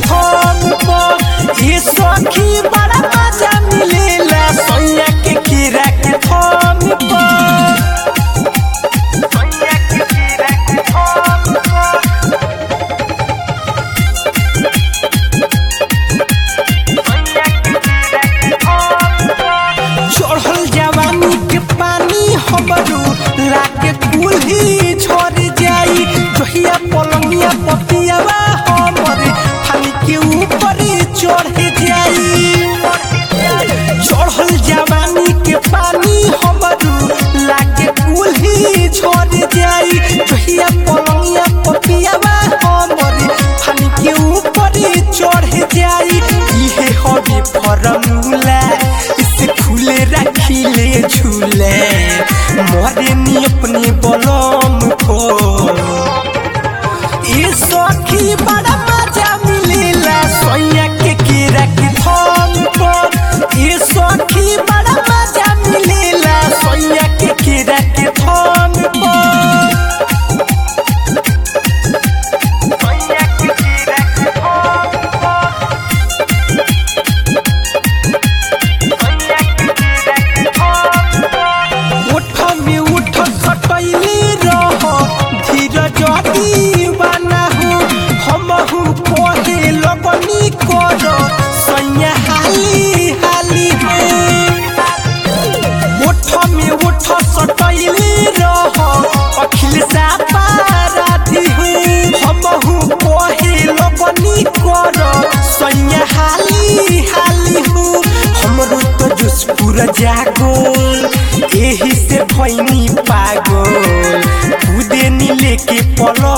थम पर ये सखी बड़ा मजा मिलेला सैया के कीड़ा के थम पर चढ़ल जवानी के पानी हमरू लाके कुल्ही छोड़ जाई जहिया पलंगिया पतियावा हमरे फानी के ऊपर चढ़ जाई चढ़ल जवानी के पानी हमरू लाके कुल्ही छोड़ जाई जहिया पलंगिया पतियावा हमरे फानी के ऊपर चढ़ जाई इहे हवे फरमूला इसे खुले रखिले झूले मोरे नी अपने बलम को ये सखी बड़ा मजा मिलेला सोया के कीड़ा के थम पर ये सखी बड़ा मजा मिलेला सोया के कीड़ा के थम पर उठ में उठ सटैले रह धीरज दीवाना हो हमहु कहे लगनी कर सैया हाली हाली हो उठ में उठ सटैले रह अखिल सापाराधी हो हमहु कहे लगनी कर सैया हाली हाली हो हमरो तो जुस पूरा जागोल एही से भैनी पागल खुदे नी लेके पलंग